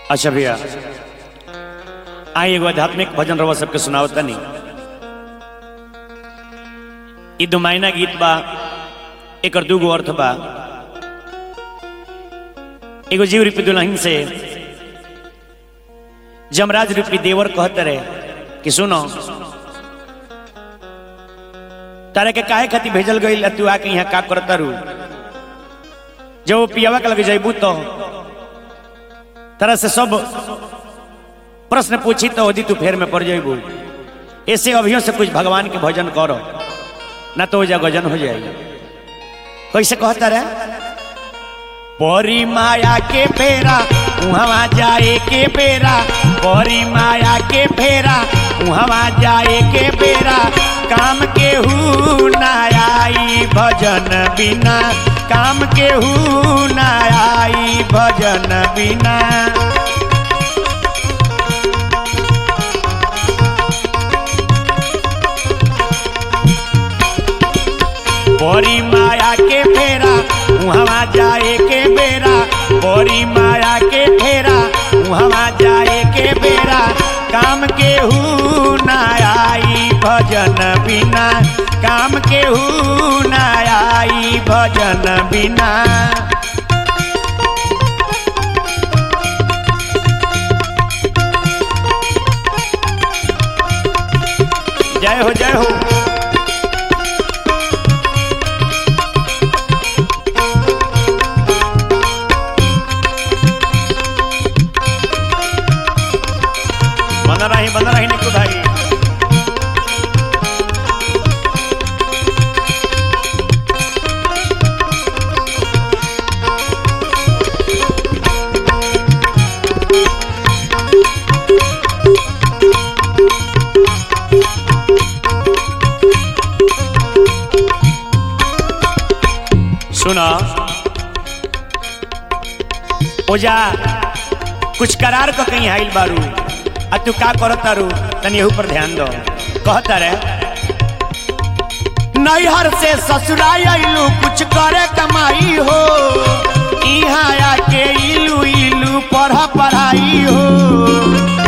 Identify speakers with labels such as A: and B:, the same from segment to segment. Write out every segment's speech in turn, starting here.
A: अच्छा भैया आई एगो आध्यात्मिक भजन रवा सबके सुनावता नहीं ई दुमाइना गीत बा एकर दूगो अर्थ बा एगो जीव रूपी दुल्हन से जमराज रूपी देवर कहते रहे कि सुनो तारे के काहे खातिर भेजल गई तू आके यहाँ का करता रू जब वो पियावा के लगे जैबू तो तरह से सब प्रश्न पूछी तो यदि तू फेर में पड़ जाइबू ऐसे अभियों से कुछ भगवान के भजन करो ना तो जा गजन हो जाएगी कैसे कहता रहे परी माया के फेरा उहवा जाए के बेरा परी माया के फेरा उहवा जाए के बेरा काम के हु ना आई भजन बिना काम के हु ना आई भजन बिना बड़ी माया के फेरा उहवा जाए के बेरा बड़ी माया के फेरा उहवा जाए के बेरा काम के हु ना आई भजन बिना काम के हु ना आई भजन बिना जय हो जय हो बना रही बना रही निकू भाई सुना ओजा कुछ करार को कहीं आइल बारू आ तू का करत तारू तनी एहू पर ध्यान दो कहता रे नैहर से ससुराल आइलू कुछ करे कमाई हो इहाँ आके इलू इलू पढ़ पढ़ाई हो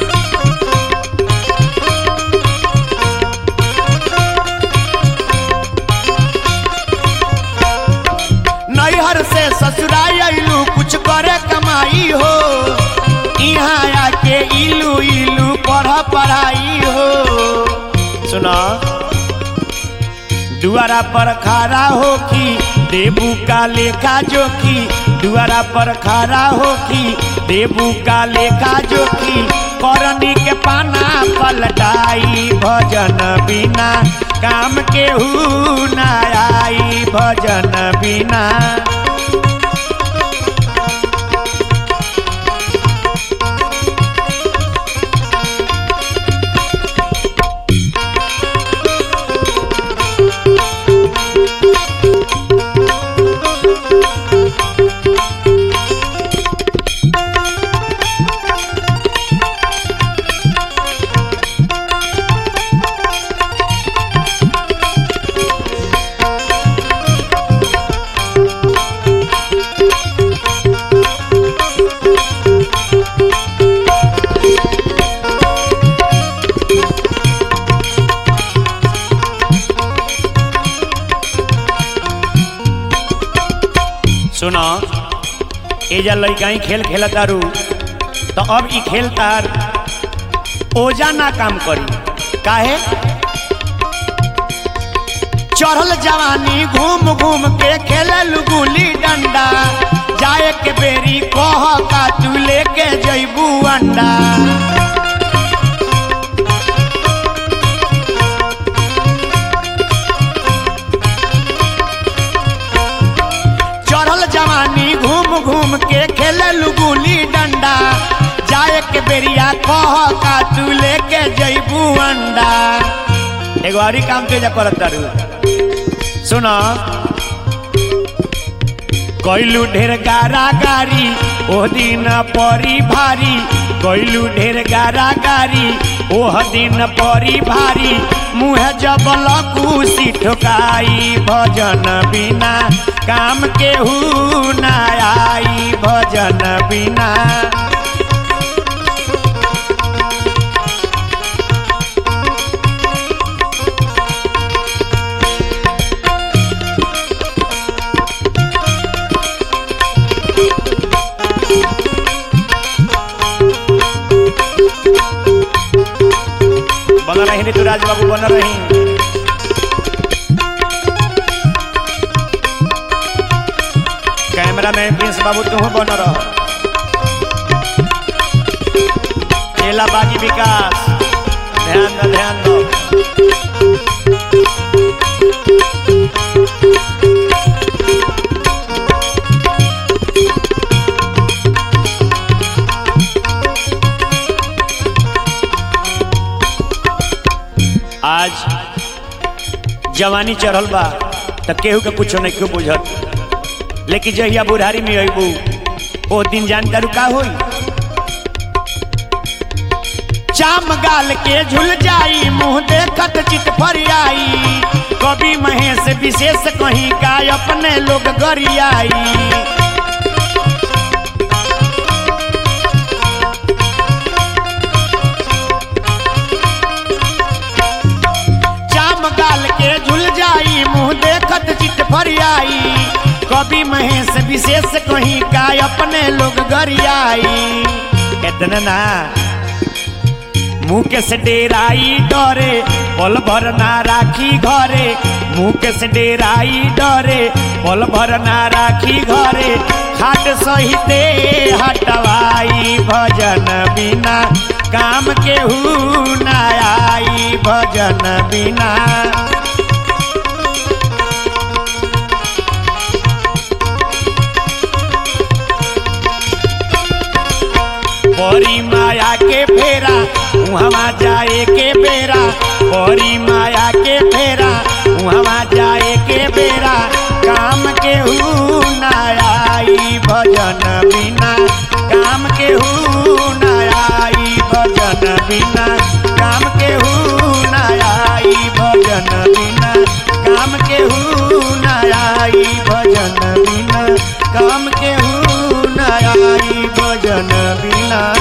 A: नैहर से ससुराल आइलू कुछ करे कमाई हो यहाँ आके इलू इलू पढ़ पढ़ाई हो सुना दुआरा पर खड़ा होखी देबू का लेखा जोखी दुआरा पर खड़ा होखी देबू का लेखा जोखी करनी के पाना पलटाई भजन बिना काम के हु ना आई भजन बिना सुनो एजा लड़काई खेल खेलत तारू तो अब ई खेल तार ओजा ना काम करी काहे चढ़ल जवानी घूम घूम के खेलल गुली डंडा जाए के बेरी कह का तू लेके जैबू अंडा चढ़ल जवानी घूम घूम के खेलल गुली डंडा जाए के बेरिया कह का तू लेके जैबू अंडा एगो और काम तेजा करत तारू सुनो कैलू ढेर गारा गारी ओह दिन परी भारी कैलू ढेर गारा गारी ओह दिन परी भारी मुँह जबल कुशी ठोकाई भजन बिना काम के हु ना आई भजन बिना नहीं ऋतुराज बाबू बन रही कैमरा मैन प्रिंस बाबू तुम बन रह चेला बागी विकास ध्यान दो ध्यान दो आज जवानी चढ़ल बा त केहू के कुछो नहीं क्यों बुझत लेकिन जहिया बुढ़ारी में अबू ओ दिन जानता का होई चाम गाल के झुल जाई मुंह देखत चित फरियाई कवि महेश विशेष कहीं का अपने लोग गरियाई चाम गाल के झुल जाई मुंह देखत चित फरियाई कवि महेश विशेष कहीं का अपने लोग गरियाई कितना ना मुँह के से डेराई डरे पल भर ना राखी घरे मुँह के से डेराई डरे पल भर ना राखी घरे खाट सहिते हटवाई भजन बिना काम केहू ना आई भजन बिना बड़ी माया के फेरा वहाँ जाए के बेरा बड़ी माया के फेरा वहाँ जाए के बेरा काम के हू ना आई भजन बिना काम के हू ना आई भजन बिना काम के हू ना आई भजन बिना काम के हू ना आई भजन बिना काम के हू ना आई भजन बिना